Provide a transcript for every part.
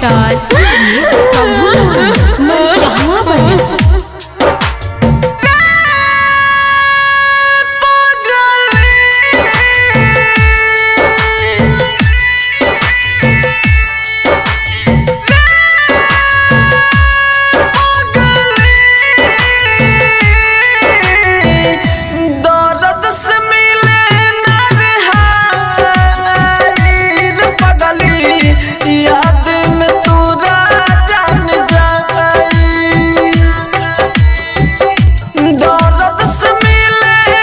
director DJ Prabhunand Marichhawa बजा दर्द से मिले नरहाइर पगली याद में तोरा जान जाई दर्द से मिले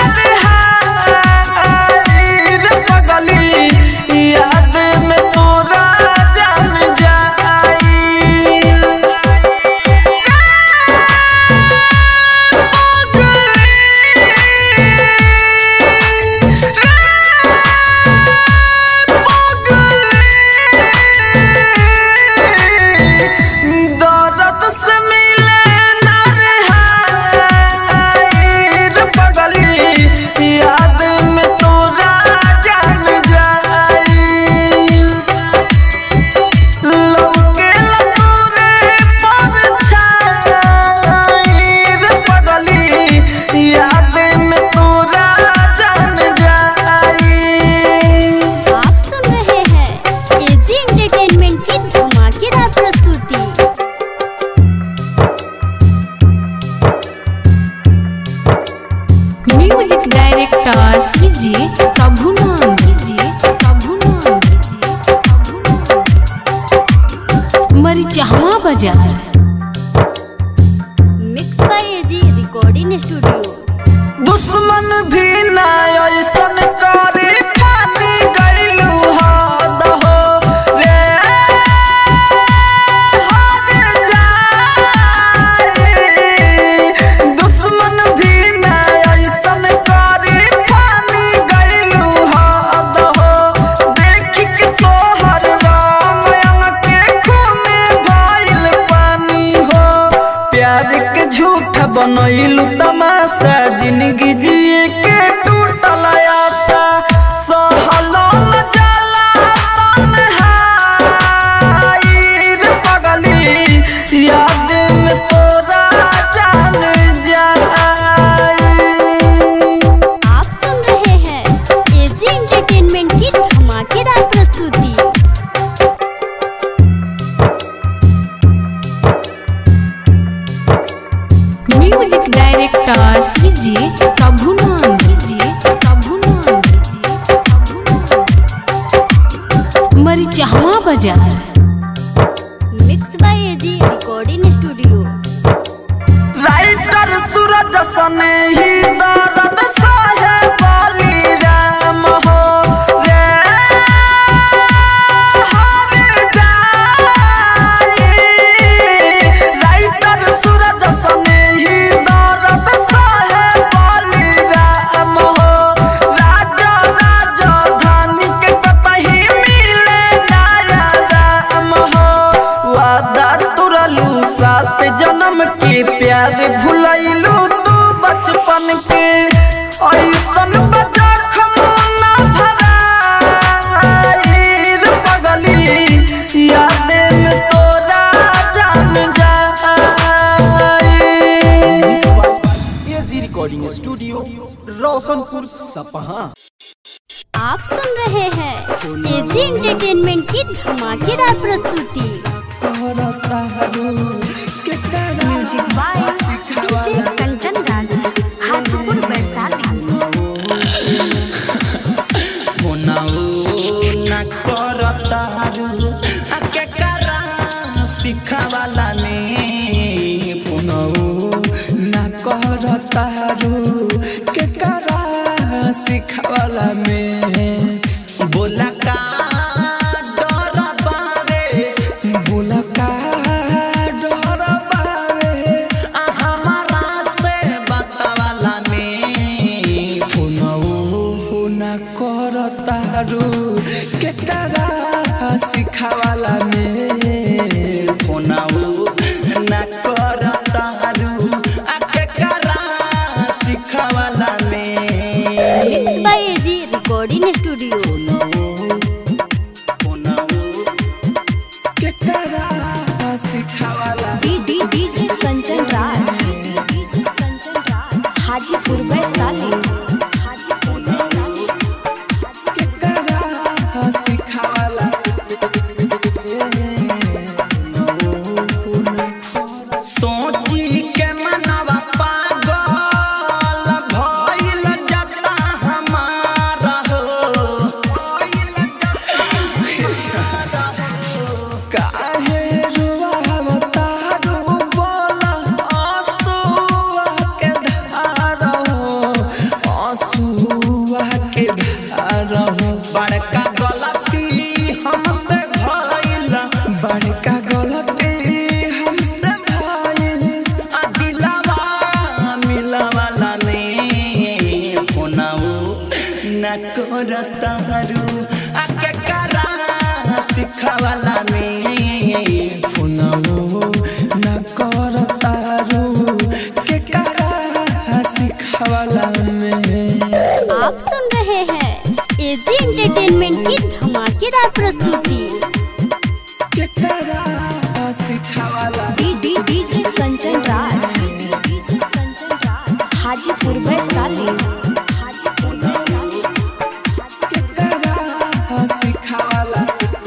नरहाइर पगली याद में तोरा जान जाई दर्द से मिले नरहाइर पगली याद में तोरा जान जाई लौके लतूरे परछाईर पगली याद में तोरा जान जाई आप सुन रहे हैं एजी एंटरटेनमेंट की धमाकेदार प्रस्तुति music director DJ Prabhunand DJ Prabhunand DJ Prabhunand Marichhawa बाजार mix by AG recording studio दुश्मन भी ना ऐसन करे पानी गइलू हद हो रे हद जाई दुश्मन भी ना ऐसन करे पानी गइलू हद हो देख के तोहर रंग अंग के खूने भइल पानी हो प्यार के झूठ बनैलू तमाशा जिंदगी जिए के टूटल आशा सहलो न जाला तन्हाई रे पगली याद में तोरा जान जाई आप सुन रहे हैं एजी एंटरटेनमेंट की धमाकेदार प्रस्तुति music director DJ Prabhunand DJ Prabhunand DJ Prabhunand Marichhawa बाजार mix by AG recording studio writer Suraj सने ही दर्द सहे बाली राम हो रे हर जाई राइटर सूरज सने ही दर्द सहे बाली राम हो राजा राजधानी के कतही मिले नया राम हो वादा तुरलू सात जन्म के प्यार भुलैलू तू बचपन के ऐसन बजख मुना भराइर पगली याद में तोरा जान जाई एजी रिकॉर्डिंग स्टूडियो रोशनपुर सपहा आप सुन रहे हैं एजी एंटरटेनमेंट की धमाकेदार प्रस्तुति music by DJ Kanchan Raj Hajipur Vaishali ना करतारू आ के करा सिखावाला ने पुनौ ना करतारू के करा सिखावाला में बोला का डर बावे बोला का डर बावे आ हमारा से बतावाला में पुनौ ना करतारू के करा सिखावाला में फोनाऊ ना करतारू आ के करा सिखावाला में mix by AG recording studio फोनाऊ फोनाऊ के करा हाजीपुर वैशाली हाजीपुर वैशाली सोची के मनवा पागल भइल जता हमारा हो काहे रुवावता रू बोला आंसुआ के धारा हो आंसुआ के धारा हो बड़का गलती हमसे भइल बड़का गलती हमसे भइल आ दिलवा मिलवाला ने फोनाऊ न करता रू आ के करा सिखावाला ने फोनाऊ न करता रू के करा सिखावाला में आप सुन रहे हैं एजी एंटरटेनमेंट की धमाकेदार प्रस्तुति के करा सिखावाला डीजे कंचन राज डीजे कंचन राज हाजीपुर वैशाली हाजीपुर वैशाली के करा सिखावाला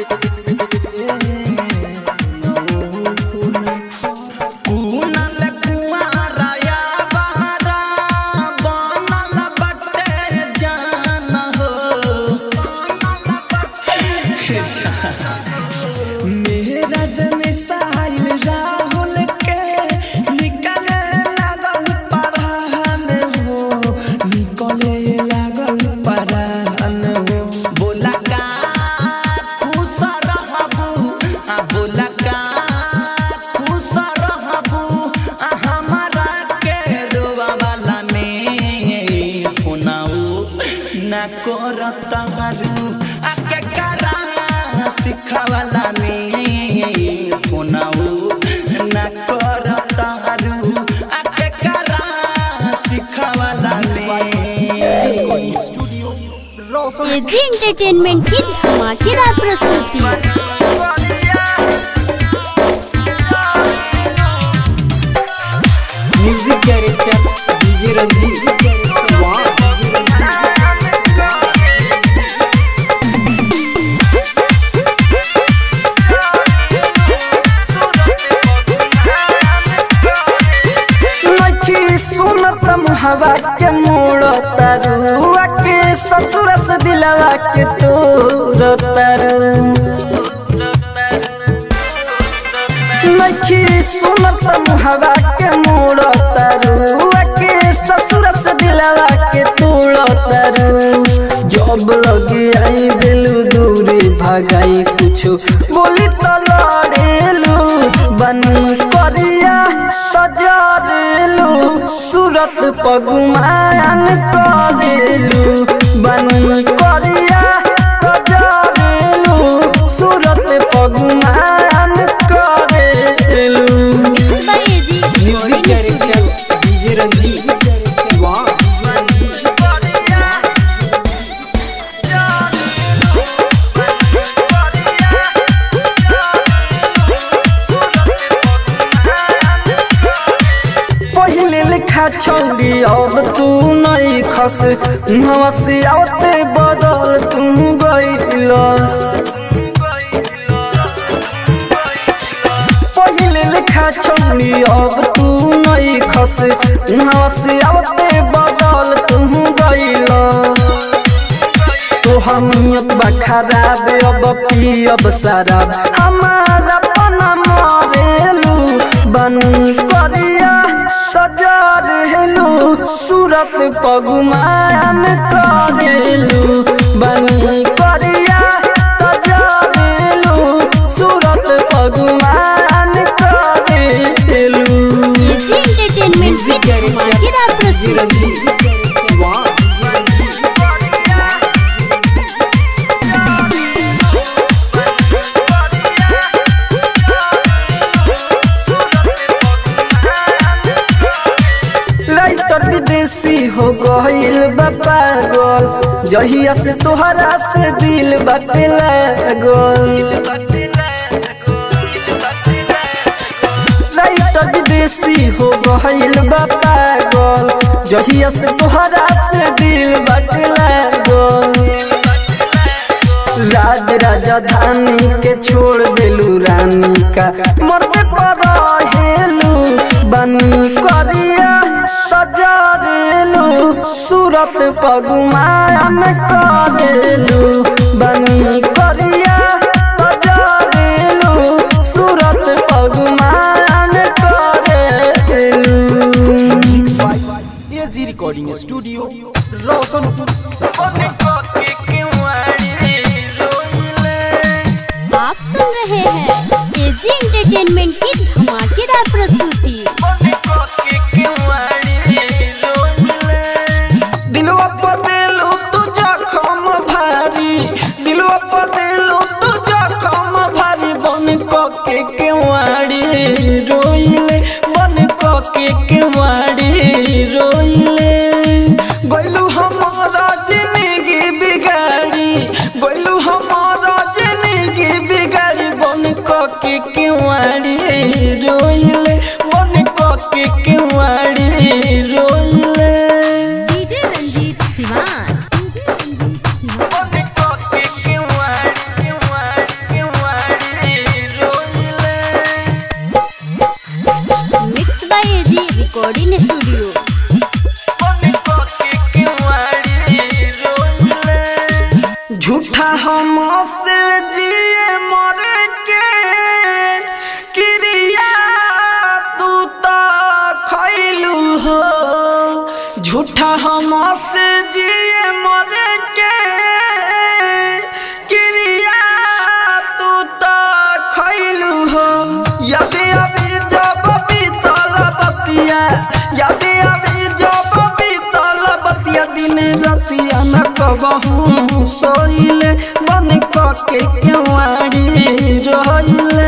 कुनल कुआरा या बहरा बनल बटे जान हो बनल बटे जान मेरा जन साहिल राहुल के निकले लागल परान हो निकले लागल परान हो बोला का खुश रहबू आ बोला का खुश रहबू आ हमारा के रोवा वाला में फोनाऊ ना करता रू आ के करा सिखावाला में फोनाऊ ना करता रू आ के करा सिखावाला में स्टूडियो रोशन एजी एंटरटेनमेंट की धमाकेदार प्रस्तुति म्यूजिक डायरेक्टर डीजे रंजीत नखी सुनत मुहवा के मोड़ तरुआ के ससुर से दिलवा के तोर तरु नखी सुनत मुहवा के मोड़ तरुआ के ससुर से दिलवा के तोड़ तरु जब लगी आई दिलू दूरी भगाई कुछ बोली तो लड़ेलू बनी करिया तो जरेलू सूरत पगुमान करेलू बनी करिया तो जरेलू सूरत पगुमान करेलू by AG music director DJ Ranjit Siwan पहिले लिखा छौरी अब तू नहीं खस हवा से आते बदल तू गईलस पहिले लिखा छौरी अब तू नहीं खस हवा से आते बदल तू गईलस तो हमियत बा खराब अब पियब शराब हमारा पना मरेलू बनी करिया तो जरेलू सूरत पगुमान करेलू बनी करिया तो जरेलू सूरत पगुमान करेलू एजी एंटरटेनमेंट की धमाकेदार प्रस्तुति शिवान राइटर विदेशी हो गईल बा पागल जहिया से तोहरा से दिल बाटे लागल राइटर विदेशी हो गईल बा पागल जहिया से तोहरा से दिल बटला गो राज राजधानी के छोड़ देलू रानी का मरते पर हेलू बनी करिया तजरेलू सूरत पगुमान करेलू बनी करिया तजरेलू सूरत पगुमान करेलू एजी रिकॉर्डिंग स्टूडियो रोशनपुर सपहा आप सुन रहे हैं एजी एंटरटेनमेंट की धमाकेदार प्रस्तुति दिलवा पर दिलू तू जखम भारी दिलवा पर दिलू तू जखम भारी बन के केवाड़ी रोइले बन के केवाड़ी रोइले गइलू हमारा जिंदगी बिगाड़ी गइलू हमारा जिंदगी बिगाड़ी बन के केवाड़ी रोइले बन के केवाड़ी रोइले DJ Ranjit Siwan mix by AG recording studio झूठा हम से जिए मर के क्रिया तू तो खैलू हो झूठा हम से जिए मर के क्रिया तू तो खैलू हो यदि अभी जब बीतल बतिया यदि अभी जब बीतल बतिया दिन रतिया न कबहू सोइले बन के केवाड़ी रोइले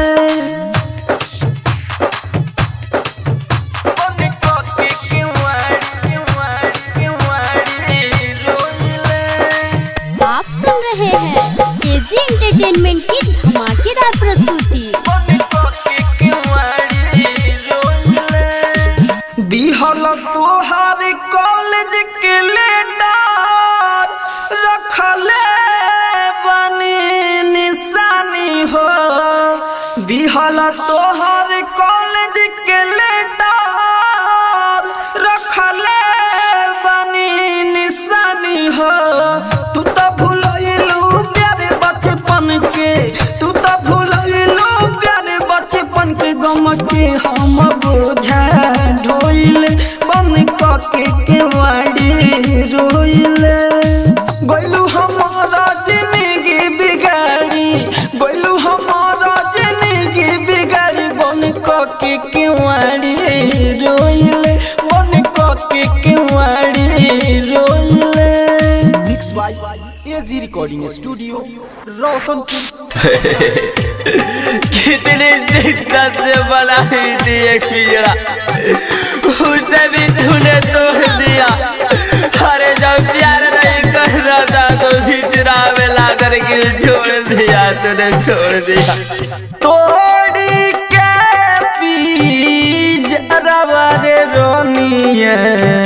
आप सुन रहे हैं एजी एंटरटेनमेंट की धमाकेदार प्रस्तुति दिहल तोहार कॉलेज के लेटर रखले बनी निशानी हो दिहल तोहार कॉलेज के लेटर रखले बनी निशानी हो तू तो भूलैलू प्यारे बचपन के तू तो भूलैलू प्यारे बचपन के गम के हम बोझा ढोइले बन के केवाड़ी रोइले गइलू हमारा जिंदगी बिगाड़ी गइलू हमारा जिंदगी बिगाड़ी बन के केवाड़ी रोइले बन के केवाड़ी रोइले mix by AG recording studio Roshanpur कितनी शिद्दत से बनाई थी एक पिजड़ा उसे भी तूने तोड़ दिया अरे जब प्यार नहीं कर रहा था तो पिजड़ा में ला करके छोड़ दिया तूने छोड़ दिया तोड़ी के पी जरवा रे रोनिए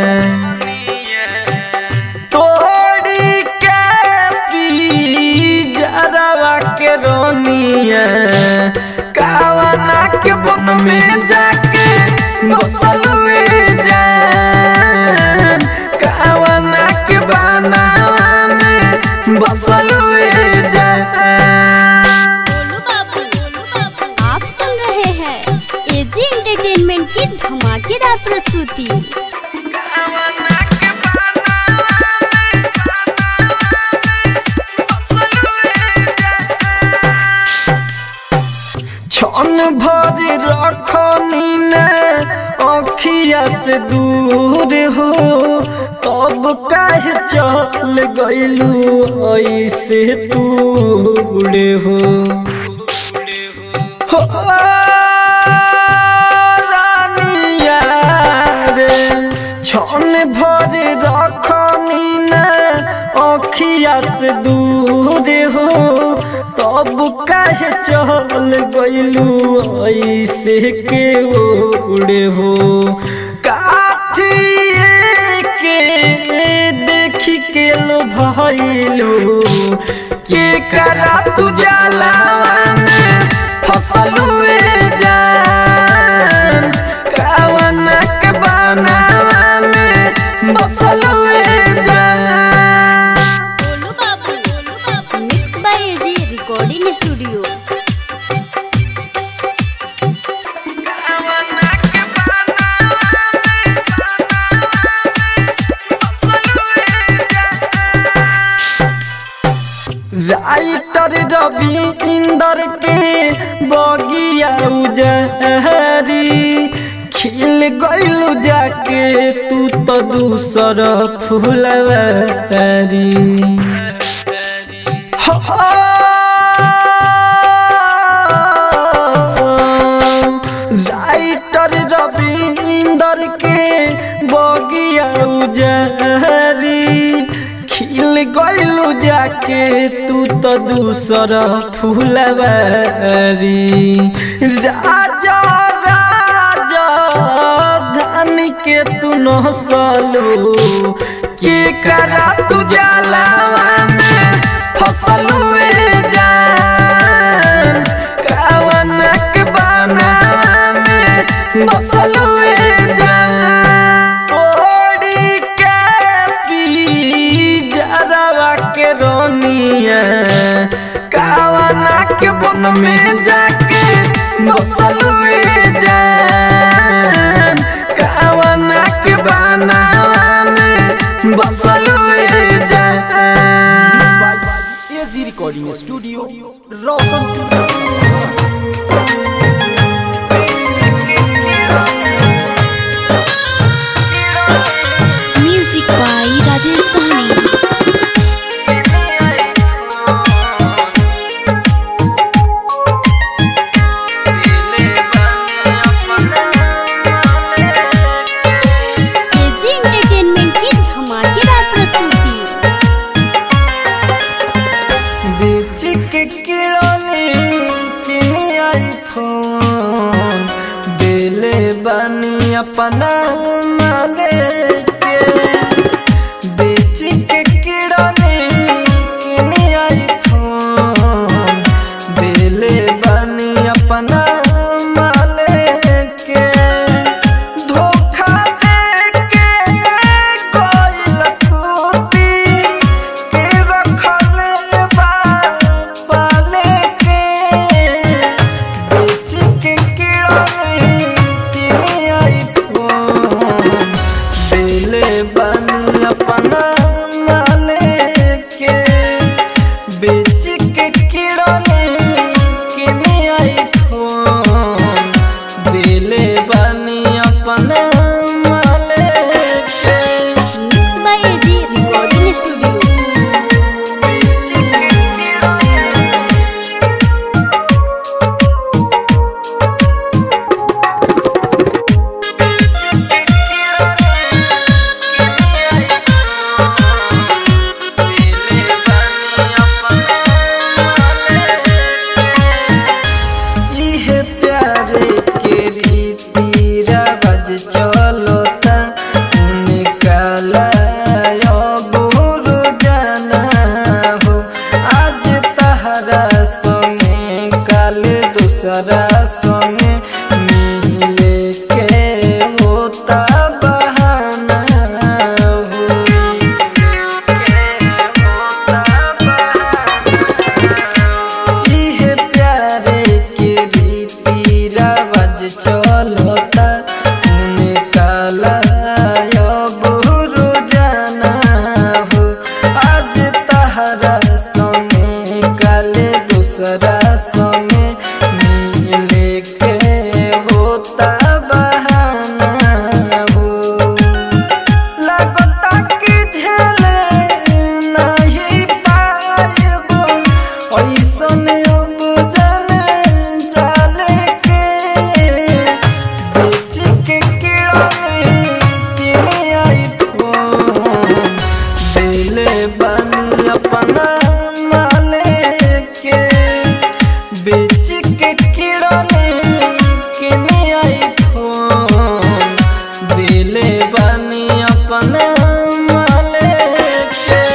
तोड़ी के पी जरवा के रोनिए कावना के बन में जाके बसल जान कावना के बनावा में बसल जान गोलू बाबू गोलू बाबू आप सुन रहे हैं एजी एंटरटेनमेंट की धमाकेदार प्रस्तुति छन भर रखनी ने अखिया से दूर हो तब काहे चल गइलू ऐसे दूर हो हो रानिया रे छन भर रखनी ने अखिया से दूर हो तब काहे चल गइलू ऐसे के ओड़े हो काथी के लो भइलू के करा तू जलावा में फसलू जान कावना के बनावा में बसलू जान गोलू बाबू गोलू बाबू mix by AG recording studio writer Ravinder के बगिया उजहरी खिल गइलू जाके तू तो दूसर फुलवारी राइटर रवि इंदर के बगिया उजहरी खिल गइलू जाके तू तो दूसर फुलवारी राजा राजा धन के तू नसलू के करा तू जलावा में फसलू जान कावनक बनावा में बसलू जान ओड़ी के पी जरावा के रोनिया कावना के बन में जाके बसलू जान कावना के बनावा में बसलू जान AG recording studio Roshanpur music by Rajesh Sahni AG entertainment की धमाकेदार प्रस्तुति बीच के किराने के आईफोन बेले बनी अपना माले के बीच के किराने के आईफोन बेले बनी अपना माले के धोखा दे के कोई लखूती के रखले बा पाले के बेच के किराने के आई फोन बेले बनी अपना माले के बेच के किराने के आई फोन दिले बनी अपना माले के mix by AG recording studio इहे प्यारे के रीति रवाज चलता निकाला बुरु जाना हो आज तहरा संगे काल दूसरा संगे मिले के होता बहाना हो इहे प्यारे के रीति रवाज चलता निकाला बुरु जाना हो आज तहरा संगे काले दूसरा संगे मिले के होता बहाना हो लगता कि झेले नहीं पाएबो ऐसन अब जाने जाले के बेच के किराने किने आई फोन दिले बनी अपना माले के बेच के किराने किने आई फोन दिले बनी अपना माले के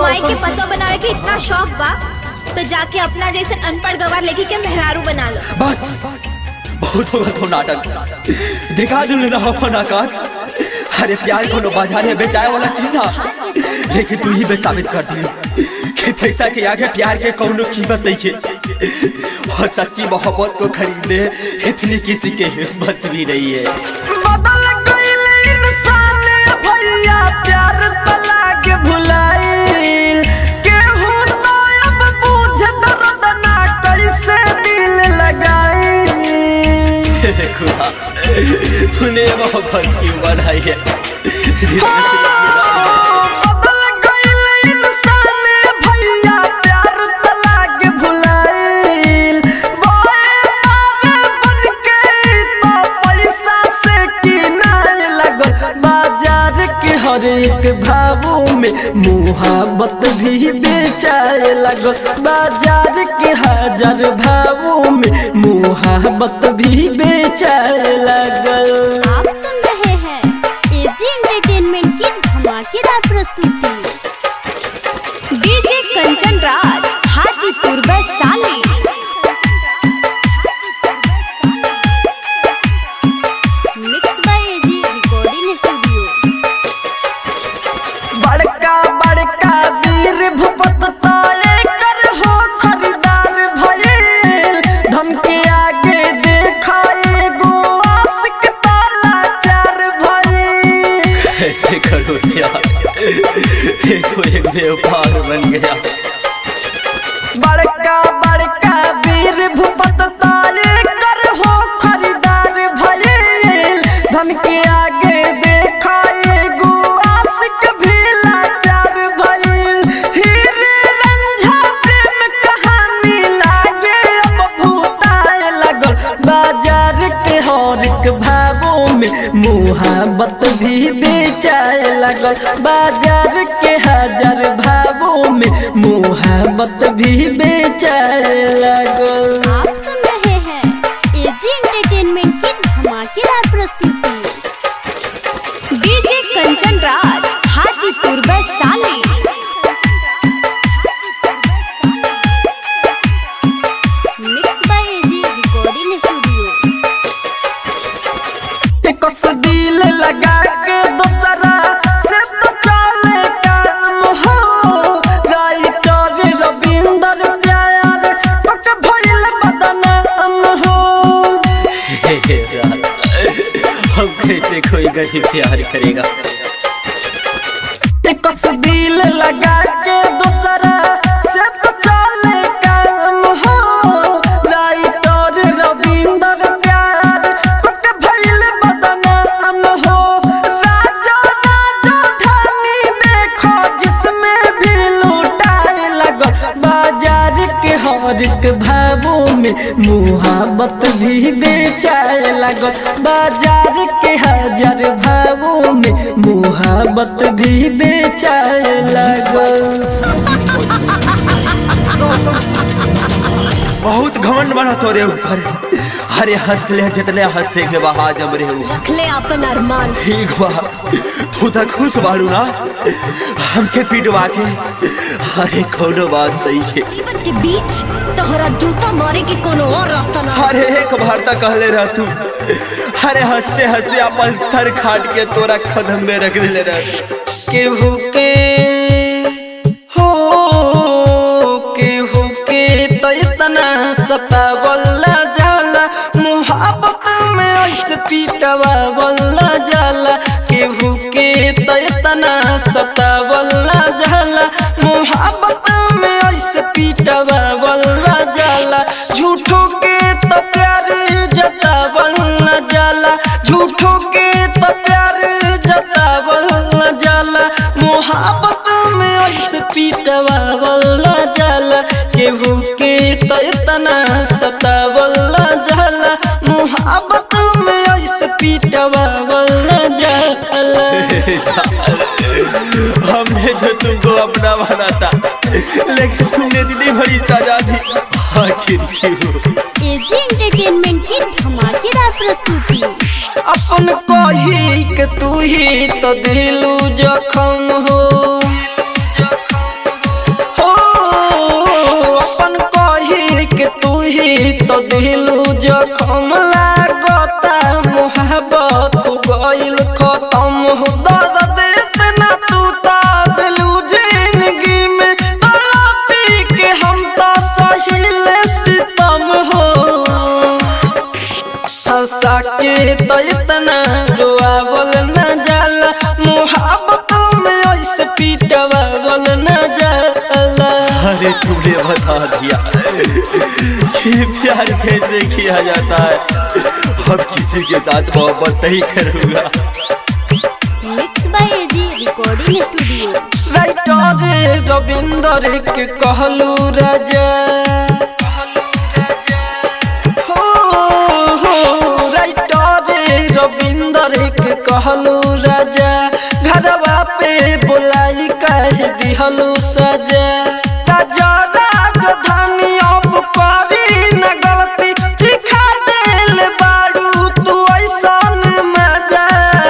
माई के पतो बनावे के इतना शौक बा तो जाके अपना जैसे अनपढ़ गवार लेके के मेहरारू बना लो बस बहुत होगा तो नाटक दिखा दू ना अपन आकाश अरे प्यार को बाजार में बेचाए वाला चीज है लेकिन तू ही बे साबित कर दी कि पैसा के आगे प्यार के कौनो कीमत नहीं है और सच्ची मोहब्बत को खरीदने इतनी किसी के हिम्मत भी नहीं है बदल गइल इंसान भैया प्यार तला के भुलाइल केहू तो अब बूझ दर्द ना कैसे दिल लगाई हे खुदा तूने मोहब्बत क्यों बनाई है जिसमें से बदल गइल इंसान भैया प्यार तला के भुलाइल बोए पारे बन के तो पैसा से किनाए लगल बाजार के हर एक भावों में मुहाबत भी बेचाए लगल बाजार के हजार भावों में मुहाबत भी बेचाए लगल आप सुन रहे हैं एजी एंटरटेनमेंट की धमाकेदार प्रस्तुति DJ Kanchan Raj Hajipur Vaishali mix by AG recording studio बड़का बड़का वीर भूपत ताले कर हो खरीदार भइल धन के आगे देखा एगो आशिक ताला चार भइल ऐसे करो क्या ये तो एक व्यापार बन गया बड़का बड़का वीर भूपत ताले कर हो खरीदार भइल धन के आगे देखा एगो आशिक भी लाचार भइल हीरे रंझा प्रेम कहानी लागे अब भूताए लगल बाजार के हर एक भावों में मुहाबत भी बेचाए लगल बाजार के हजार भावों में मुहाबत भी बेचाए लगल आप सुन रहे हैं एजी एंटरटेनमेंट की धमाकेदार प्रस्तुति DJ Kanchan Raj Hajipur Vaishali mix by AG recording studio कस दिल लगा के दोसरा से तो चले काम हो राइटर रविंदर प्यार पक भइल बदनाम हो हे हे यार, हम कैसे कोई गरीब प्यार करेगा कस दिल लगा के दोसरा से तो चले काम हो राइटर रविंदर प्यार पक भइल बदनाम हो राजा राजा धानी देखो जिसमें भी लूटाए लगो बाजार के हर एक भावों में मुहाबत भी बेचाए लगो बाजार के हजार भावों में मुहाबत भी बेचाए लगो बहुत घमंड बना तोरे ऊपर अरे हंस ले जितने हंसे के बहा जम रे ऊपर रखले अपन अरमान ठीक बा तू तो खुश बाड़ू ना हमके पिटवा के अरे कोनो बात नहीं है जीवन के बीच तोहरा जूता मारे के कोनो और रास्ता ना अरे एक बार तक कहले रह तू अरे हंसते हंसते अपन सर खाट के तोरा कदम में रख दिले रह केहू के हो केहू के तो इतना सतावला जाला मुहब्बत में ऐसे पीटवावला जाला केहू के तो इतना सतावला जाला मुहब्बत में ऐसे पीटवावला जाला झूठों के तो प्यार जतावला जाला झूठों के तो प्यार जतावला जाला मोहब्बत में ऐसे पीटवावला जाला केहू के तो इतना सतावला जाला मोहब्बत में ऐसे पीटवावला जाला हमने जो तुमको अपना माना था लेकिन तुमने इतनी बड़ी सजा दी आखिर क्यों एजी एंटरटेनमेंट की धमाकेदार प्रस्तुति अपन कही के तू ही तो दिलू जखम हो तो दिलू जखम लागता मोहब्बत हो गइल खत्म हो दर्द इतना तू ता दिलू जिंदगी में तड़पी के हम तो सहिल सितम हो हंसा के तो इतना रोआवल न जाला मोहब्बत में ऐसे पीटवावल न जाला अरे तुमने बता दिया कि प्यार कैसे किया जाता है अब किसी के साथ मोहब्बत नहीं करूंगा mix by AG recording studio writer Ravinder के कहलू राजा हो हो राइटर रविंदर के कहलू राजा घरवा पे बुलाई कह दिहलू सजा राजा राजधानी अब करी न गलती सिखा दिल बारू तू ऐसन मजा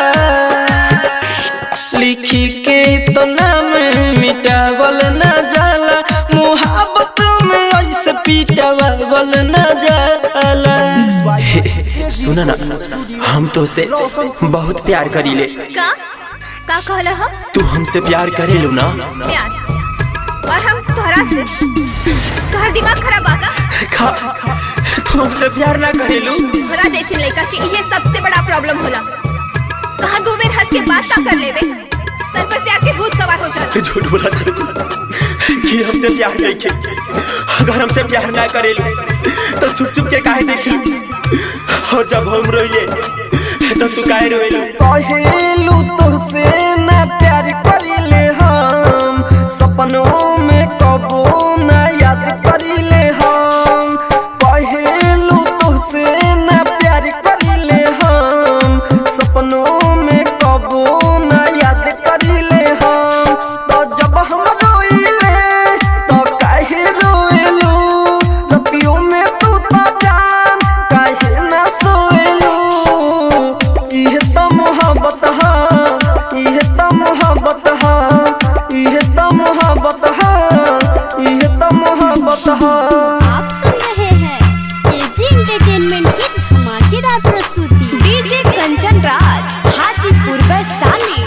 लिखी के तो नाम मिटावल न जाला मुहब्बत में ऐसे पीटावल न जाला सुना ना हम तो से बहुत प्यार करीले का का कहला हो तू हमसे प्यार करेलू ना प्यार और हम तोहरा से तोहर दिमाग खराब आका खा तू हमसे प्यार ना करेलू तोहरा जैसे लड़का के ये सबसे बड़ा प्रॉब्लम होला कहाँ दो बेर हंस के बात का कर लेवे सर पर प्यार के भूत सवार हो जाला झूठ बोला था तू कि हमसे प्यार नहीं के अगर हमसे प्यार ना करेलू तो छुप छुप के काहे देखलू और जब हम रोइले तो तू काहे रोइलू कहेलू तुझसे न प्यार करिले हम सपनों में कबो न याद करिले हम कहेलू तुझसे न प्यार करिले हम सपनों में कबो न याद करिले हम तो जब हम रोइले तो काहे रोएलू रतियों में तू तो जान काहे ना सोएलू इहे त मोहब्बत हा इहे त मोहब्बत हा इहे त मोहब्बत हा इहे त मोहब्बत हा आप सुन रहे हैं एजी एंटरटेनमेंट की धमाकेदार प्रस्तुति DJ Kanchan Raj Hajipur Vaishali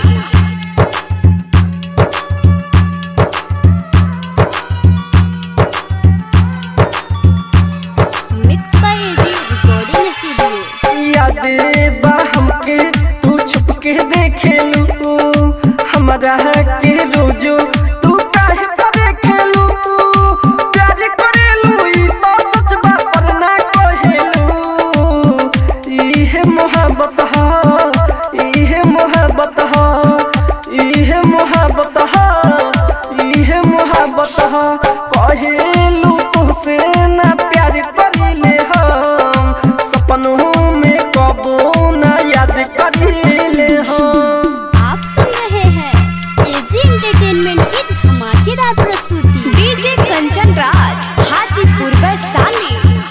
mix by AG recording studio यादे बा हमके तू छुप के देखेलू हमारा के रोजो तू काहे पर देखेलू प्यार करेलू ई तो सच बा पर ना कहेलू इहे मोहब्बत हा इहे मोहब्बत हा इहे मोहब्बत हा इहे मोहब्बत हा कहेलू तुझसे ना प्यार करिले हम सपनों में कबो ना याद करिले हम आप सुन रहे हैं एजी एंटरटेनमेंट की धमाकेदार प्रस्तुति DJ Kanchan Raj Hajipur Vaishali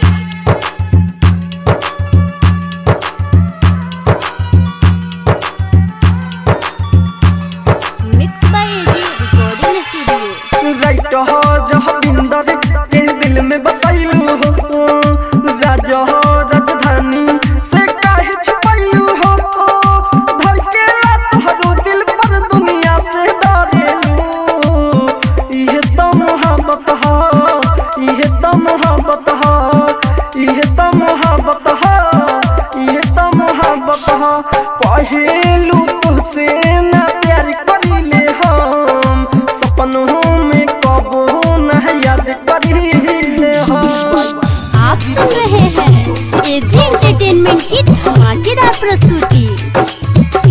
mix by AG recording studio writer Ravinder के दिल में बसैलू हो राजा हो राजधानी से काहे छुपैलू हो धड़केला तोहरो दिल पर दुनिया से डरेलू इहे तो मोहब्बत हा इहे तो मोहब्बत हा इहे तो मोहब्बत हा इहे तो मोहब्बत हा पहेलू तुझसे ना प्यार करिले हम सपनों में कबो न याद करिले हम आप सुन रहे हैं एजी एंटरटेनमेंट की धमाकेदार प्रस्तुति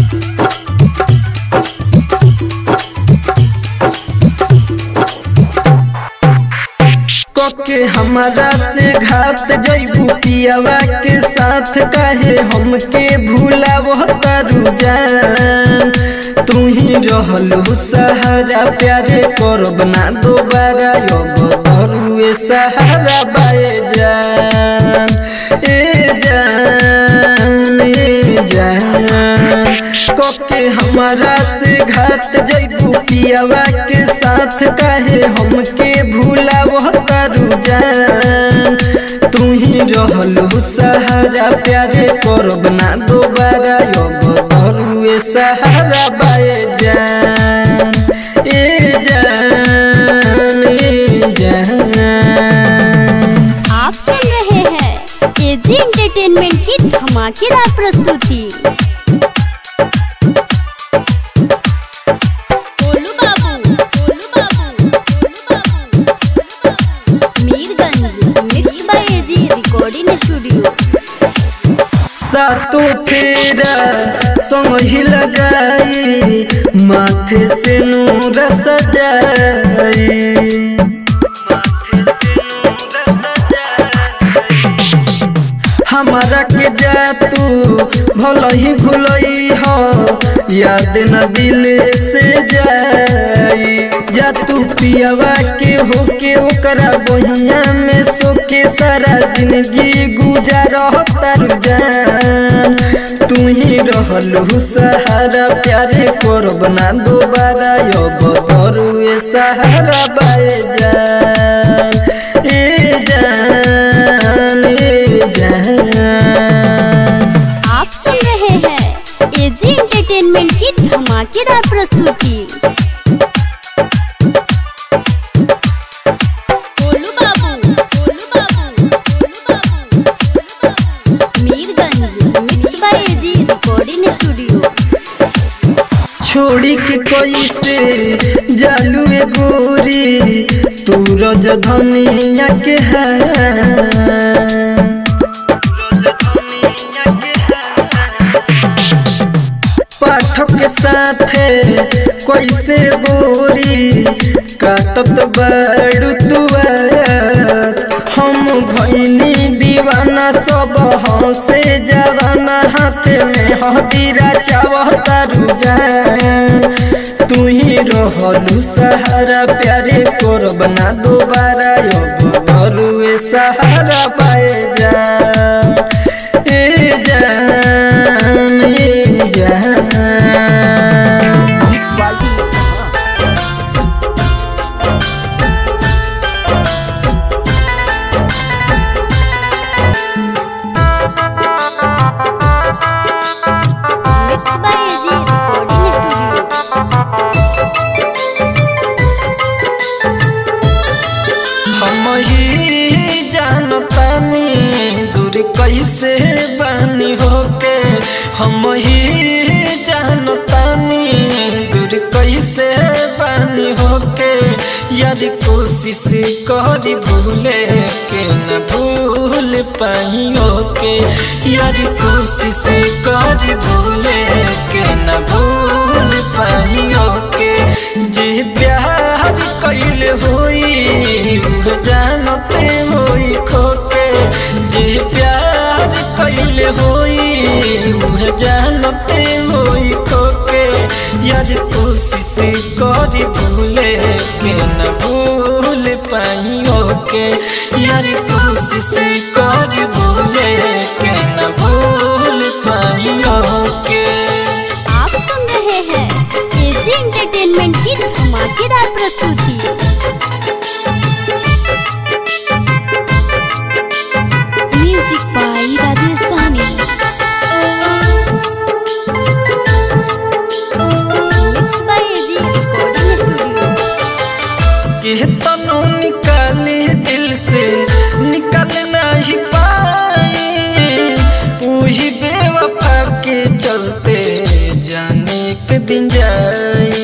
के हमारा से घात जैबू पियावा के साथ काहे हमके भूला वो तारू जान तू ही रहलू सहारा प्यारे करब ना दोबारा अब धरुए सहारा बाए जान ए जान ए जान कके हमारा से घात जैबू पियावा के साथ काहे हमके भूला वो तारू जान तू ही ही रहलू सहारा प्यारे करब ना दोबारा अब धरुए सहारा बाए जान ए जान ए जान आप सुन रहे हैं एजी एंटरटेनमेंट की धमाकेदार प्रस्तुति गोलू बाबू गोलू बाबू गोलू बाबू गोलू बाबू Mirganj mix by AG recording studio सातों फेरा संग ही लगाई माथे से नूर सजाई हमारा के जा तू भल ही भूलई हो याद न दिल से जाई जा तू पियावा के होके ओकरा बहिया में सोके सारा जिंदगी गुजार तारू जान तू ही रहलू सहारा प्यारे करब ना दोबारा अब धरुए सहारा बाए जान ए जान ए जान आप सुन रहे हैं एजी एंटरटेनमेंट की धमाकेदार प्रस्तुति गोलू बाबू गोलू बाबू गोलू बाबू गोलू बाबू Mirganj mix by AG recording studio छोड़ी के कैसे जालू ए गोरी तू रज धनिया के पाठक के साथे कैसे गोरी काटत बड़ू तुआर हम भैनी दीवाना सब हंसे जवाना हाथ में हदीरा चावता रुझान तू ही रहलू सहारा प्यारे करब ना दोबारा अब घरुए सहारा पाए जान ए जान ए जान mix by AG recording studio हम ही जानतानी दूर कैसे बानी होके हम ही जानतानी दूर कैसे बानी होके यार कोशिश करी भूले के न भूल पाइयो के यार कोशिश करी भूले के न भूल पाइयो के जे प्यार कैल होई उह जानते होई खोके जे प्यार कैल होई उह जानते होई खोके यार कोशिश करी भूले के न भूल पाइयो के यार कोशिश करी भूले के न भूल पाइयो के आप सुन रहे हैं एजी एंटरटेनमेंट की धमाकेदार प्रस्तुति music by Rajesh Sahni mix by AG recording studio के तनो निकाले दिल से निकल नहीं पाए वही बेवफा के चलते जाने के दिन जाए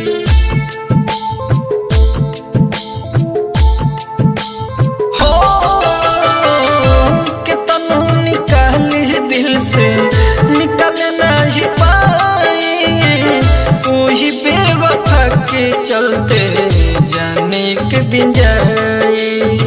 हो के तनो निकाले दिल से निकल नहीं पाए वही बेवफा के चलते जाने के दिन जाए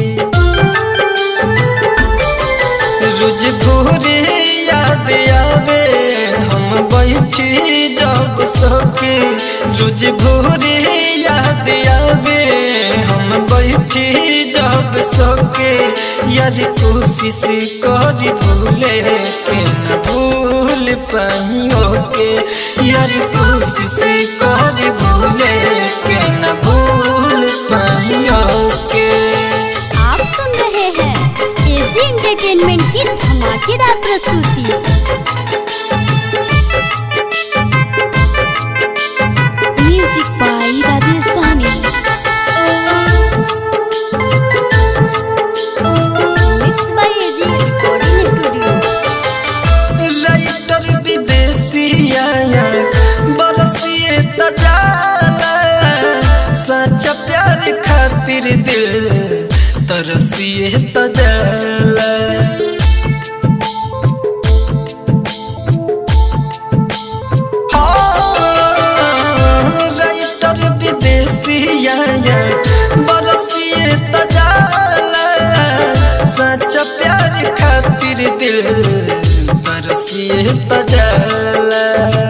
रोज भोरे याद आवे हम बैठी जब सके रोज भोरे याद आवे हम बैठी जब सके यार कोशिश करी भूले के न भूल पाइयो के यार कोशिश करी भूले के न भूल पाइयो के आप सुन रहे हैं एजी एंटरटेनमेंट की धमाकेदार प्रस्तुति music by Rajesh Sahni mix by AG recording studio writer विदेशिया बरसिए तजाला सच्चा प्यार खातिर दिल तरसिए तजाला हाँ, राइटर विदेशिया बरसिए तजाला सच्चा प्यार खातिर दिल तरसिए तजाला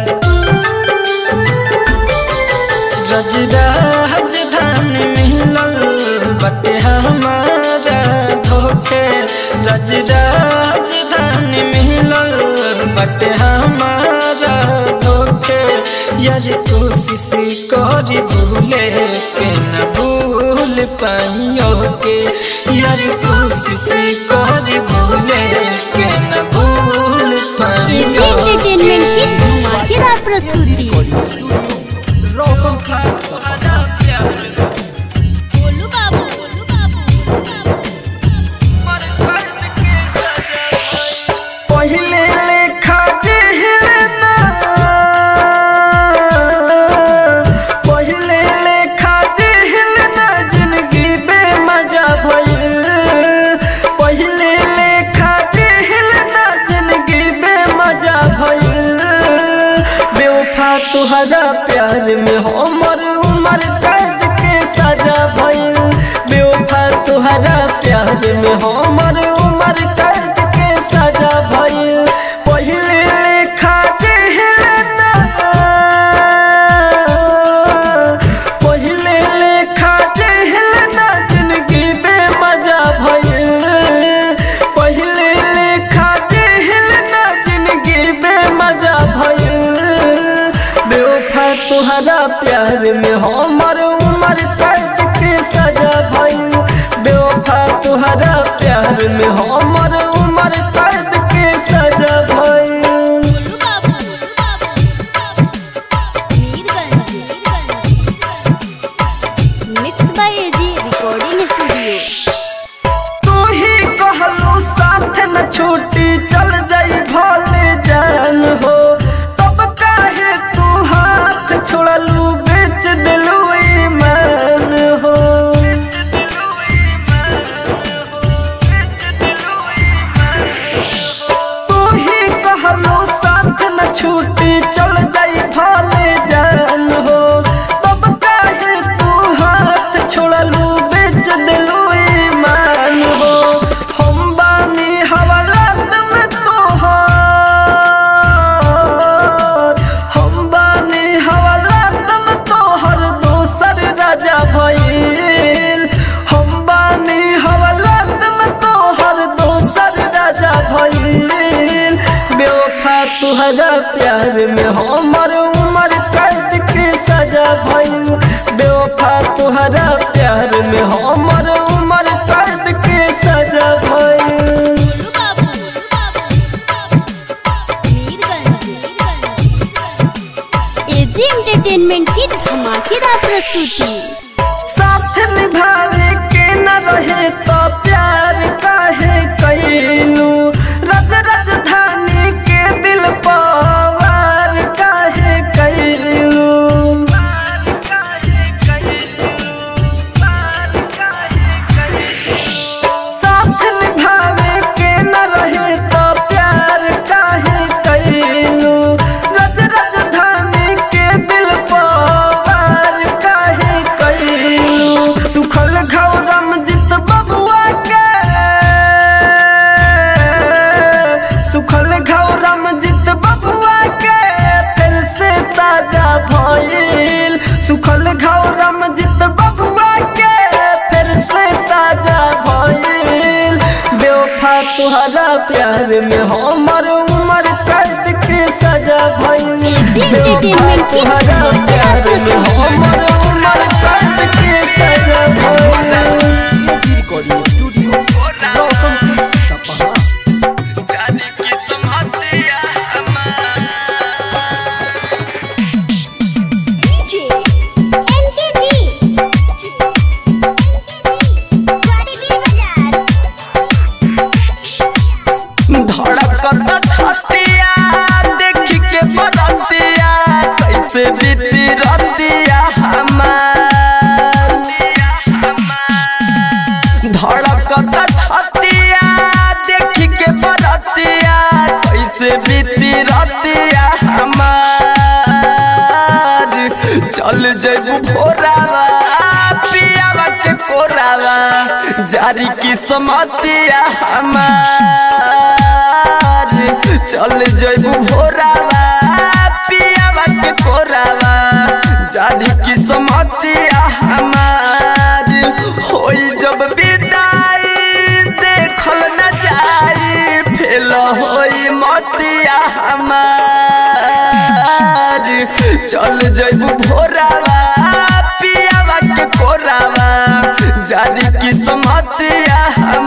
रजरा राजधान मिलल बटे हमारा धोखे रजरा राजधान मिलल बटे हमारा धोखे यार कोशिश करी भूले के न भूल पाइयो के यार कोशिश करी भूले के न भूल एजी पाइयो एंटरटेनमेंट की धमाकेदार प्रस्तुति रोशन सपहा गोलू बाबू गोलू बाबू पहिले लेखा जेहलना पहिले लेखा जेहलना जिंदगी बेमजा भइल पहिले लेखा जेहलना जिंदगी बेमजा भइल बेवफा तुहरा प्यार में हमर उमर कैद के सजा भइल बेवफा तुहरा प्यार में हमर उमर कैद के सजा भइल पहिले लेखा जेहलना पहिले लेखा जेहलना जिंदगी बेमजा भइल पहिले लेखा जेहलना जिंदगी बेमजा भइल बेवफा तुहरा प्यार में हमर उमर कैद के सजा भइल बेवफा तुहरा प्यार में हमर उमर कैद के सजा भइल गोलू बाबू Mirganj mix by AG recording studio तू ही कहलू साथ न छूटी चल जाई भले जान हो तब काहे तू हाथ छोड़लू बेच दिलू ईमान हो तू ही कहलू साथ न छूटी चल जाई भले जान हो तब काहे तू हाथ छोड़लू बेच दिलू ईमान हो हम बानी हवालात में तोहर हम बानी हवालात में तोहर दोसर राजा भइल हम बानी हवालात में तोहर दोसर राजा भइल बेवफा तुहरा प्यार में हमर उमर कैद के सजा भइल बेवफा तुहरा प्यार में हमर उमर कैद के सजा भइल गोलू बाबू मीरगंज एजी एंटरटेनमेंट की धमाकेदार प्रस्तुति साथ निभावे के न रहे तो प्यार काहे कैलू रज राजधानी के दिल पवार काहे कैलू साथ निभावे के न रहे तो प्यार काहे कैलू रज राजधानी के दिल पवार काहे कैलू सुखल घौरम जित बबुआ के सुखल घौरम जित बबुआ के फिर से ताजा भइल सुखल घौरम जित बबुआ के फिर से ताजा भइल बेवफा तुहरा प्यार में हमर उमर कैद के सजा भइल बेवफा एंटरटेनमेंट की तुहरा धमाकेदार प्यार में प्रस्तुति हमर उमर कैद के सजा भइल रिकॉर्डिंग स्टूडियो रोशन सपहा कैसे बीती रतिया हमार धड़कता छतिया देख के बरतिया कैसे बीती रतिया हमार चल जैबू भोरावा पियावा के कोरावा जारी की समतिया हमार चल जैबू भोरावा पियावा के कोरावा जारी की समतिया हमार होई जब विदाई देखल न जाई फेल होई मतिया हमार चल जैबू भोरावा पियावा के कोरावा जारी की समतिया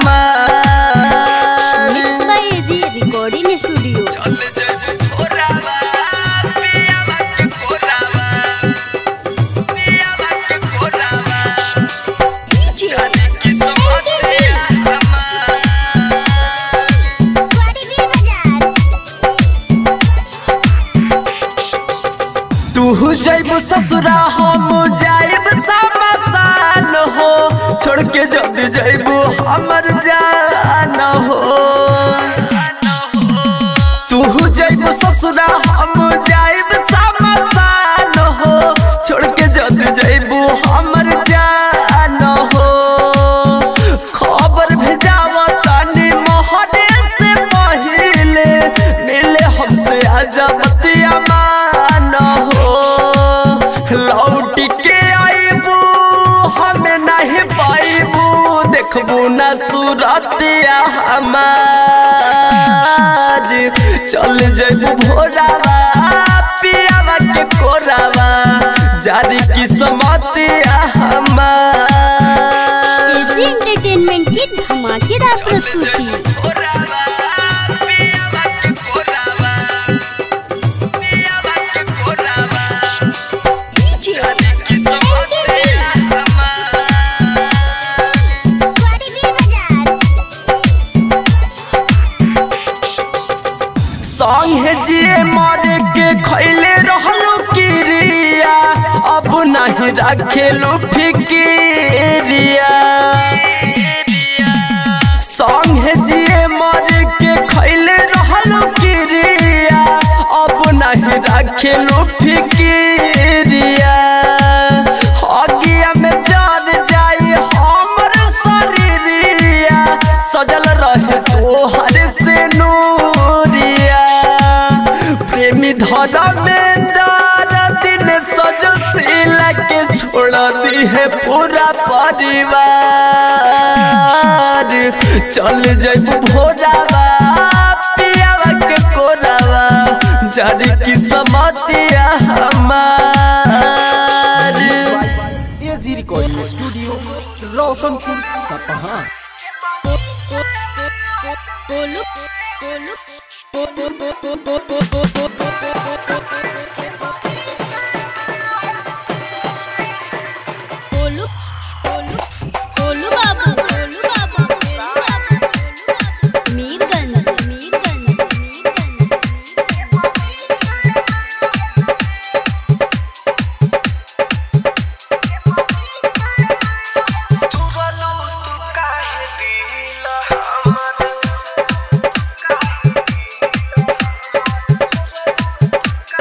हमार mix by AG recording studio चल जैबू भोरावा पियावा के कोरावा पियावा के कोरावा जारी की समतिया हमार तू जैबू ससुरा हम जाइब समसान हो छोड़ के जब जैबू हमर जान हो तू जैबू ससुरा हम जाइब समसान हो छोड़ के जब जैबू हमर जान हो खबर भेजावा तानी मोहरे से पहिले मिले हमसे आजा बतिया मान हो लौट के आईबू हमें नहीं पाईबू देखबू ना सूरतिया हमार चल जैबू भोरावा पियावा के कोरावा जारी की समतिया हमार एजी एंटरटेनमेंट की धमाकेदार प्रस्तुति कोरावा पियावा के कोरावा पियावा के कोरावा जारी की समतिया हमार संगे जिए मारे के खैले रहलू किरिया अब नहीं रखेलू फिकिरिया संगे जिए मारे के खैले रहलू किरिया अब नहीं रखेलू फिकिरिया अगिया में जान जाई हमर शरीरिया सजल रहे तोहर से नूरिया प्रेमी धरा में दार दिन सजशील के छोड़ दी है पूरा परिवार चल जैबू भोजावा पियावा के कोरावा जारी की समतिया हमार एजी रिकॉर्डिंग स्टूडियो रोशनपुर सपहा बोलू बोलू बोलू बोलू बोलू बाबू बोलू बाबू बोलू बाबू मीरगंज मीरगंज मीरगंज तू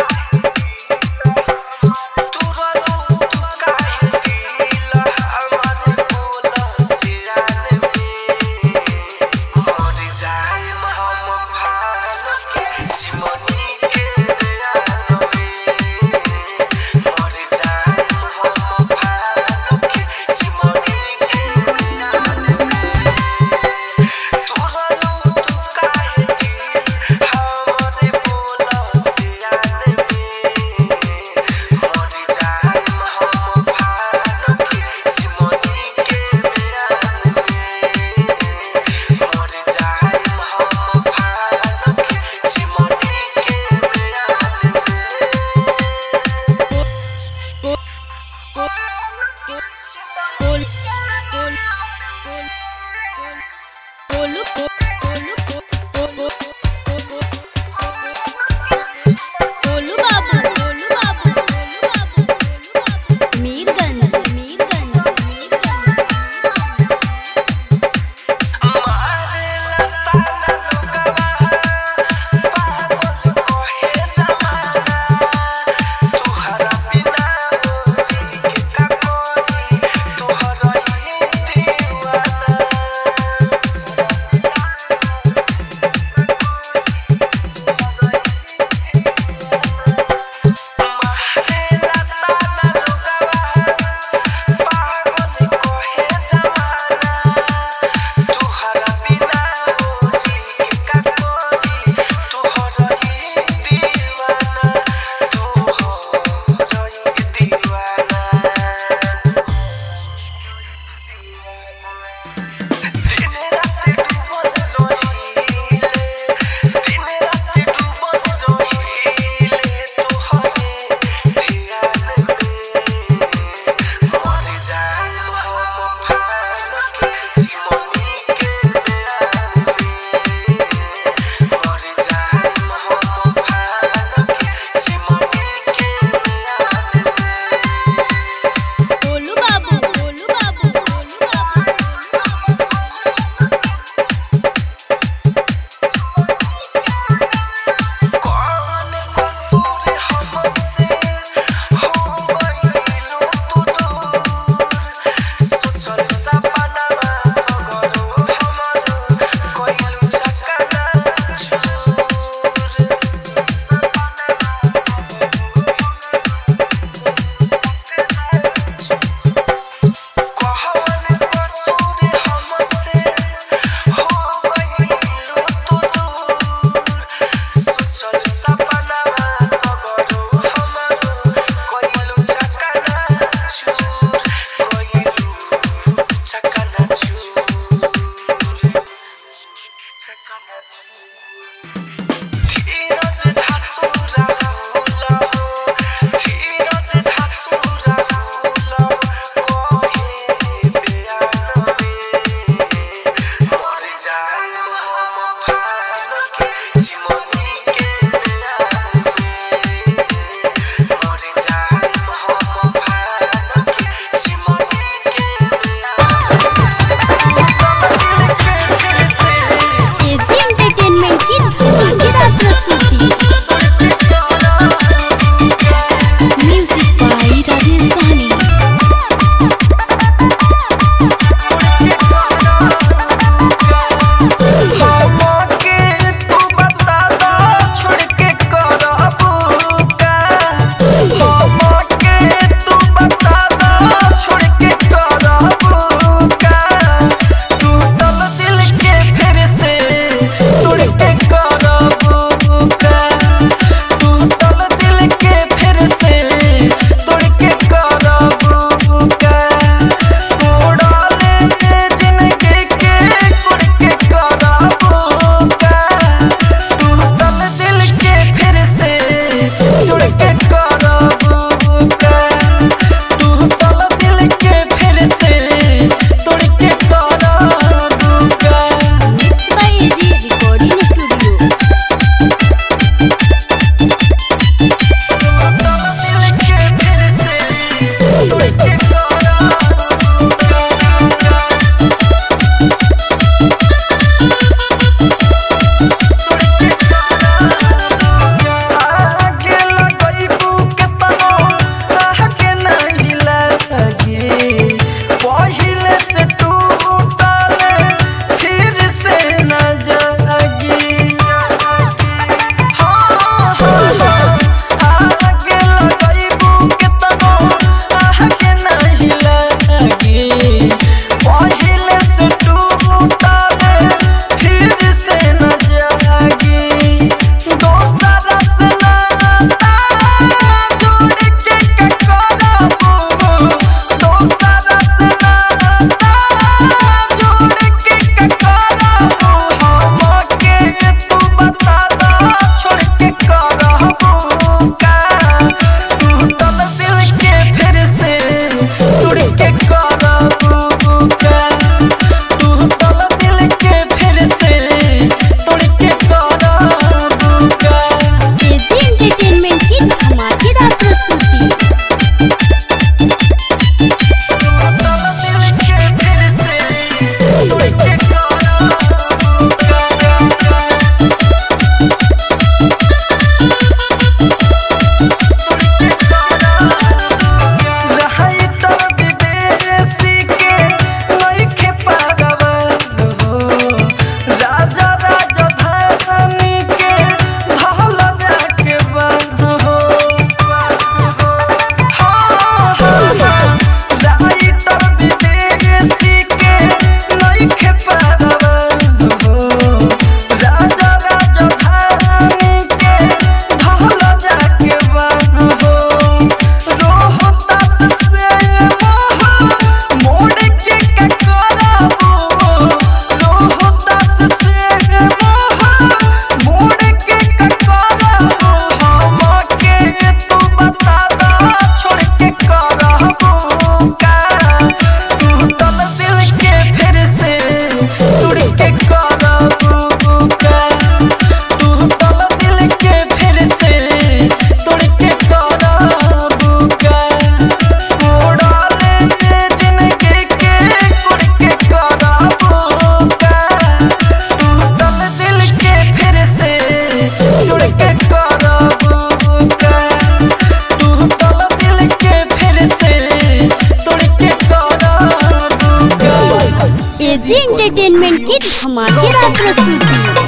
की धमाकेदार प्रस्तुति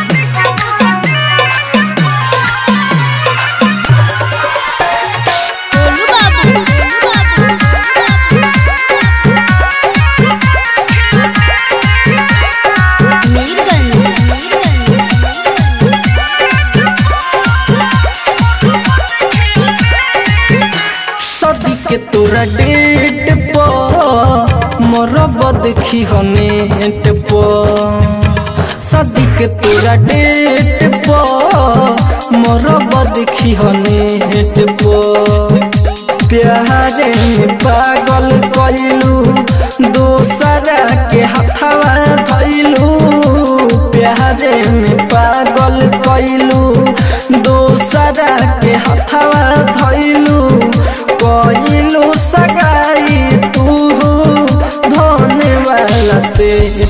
गोलू बाबू गोलू बाबू मीरगंज सदी के तोरा डेट पर मरब देखी हो नेट पर सदी के तोरा डेट पर मरब देखी हो नेट पर प्यारे में पागल कैलू दोसरा के हथवा धैलू प्यारे में पागल कैलू दोसरा के हथवा धैलू कैलू सगाई तू धोने वाला सेट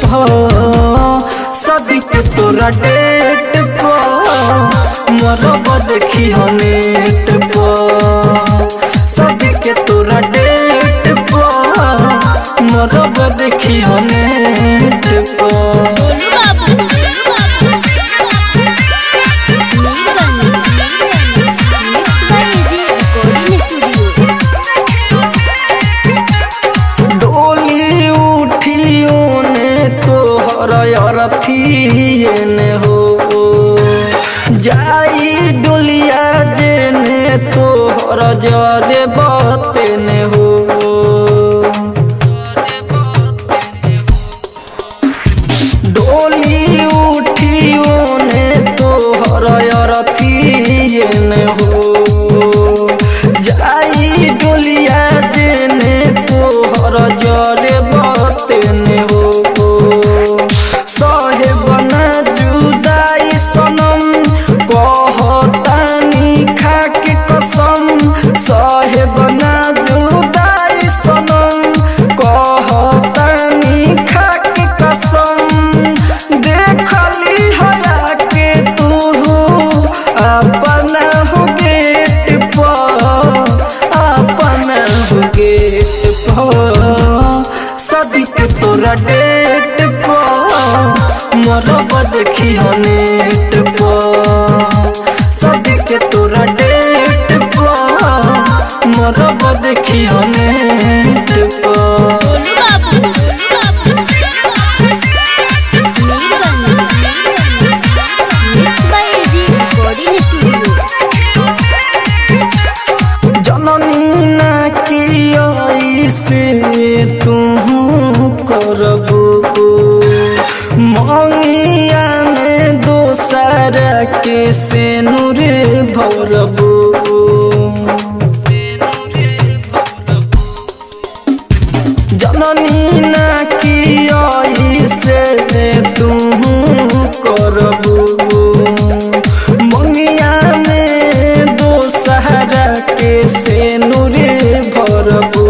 सदी के तोरा डेट पर मरब देखी हो नेट पर सदी के तोरा डेट पर मरब देखी हो नेट पर गोलू बाबू गोलू बाबू Mirganj mix by AG recording studio डोली उठियो ने तोहर अरथिए ने हो जाई डोलिया जेने तोहर जरे बते ने हो डोली उठियो ने तोहर अरथिए ने हो जाई डोलिया जेने तोहर जरे बते ने हो सहे बना जुदाई सनम कहतानी खाके कसम सहे बना जुदाई सनम कहतानी खाके कसम देखली हया के तू अपना हो गेट पर अपना हो गेट पर सदी के तोरा डेट पर मरब देखी हो नेट पर सदी के तोरा डेट पर मरब देखी हो नेट पर गोलू बाबू गोलू बाबू Mirganj mix by AG recording studio जननी ना की से तू करबू मंगिया में दोसर के से नूर भरबू जननी ना की से तू करबू मंगिया में दोसहरा के से नूरे भरबू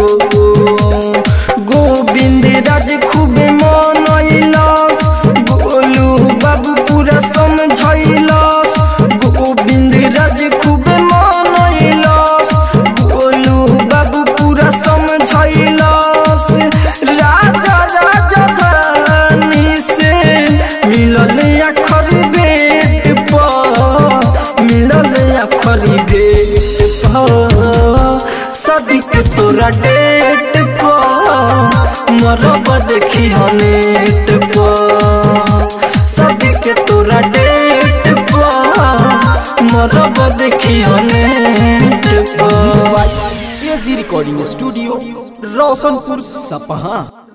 गोविंद राज खूब मनैलस गोलू बाबू पूरा समझैलस गोविंद राज खूब मनैलस गोलू बाबू पूरा समझैलस राजा राजा धानी से मिलल अखर बेट पर मिलल अखर भेट पर सदिक तोरा डेट पर मरब देखी हो नेट पर सदिक तोरा डेट पर मरब देखी हो नेट पर एजी रिकॉर्डिंग स्टूडियो रोशनपुर सपहा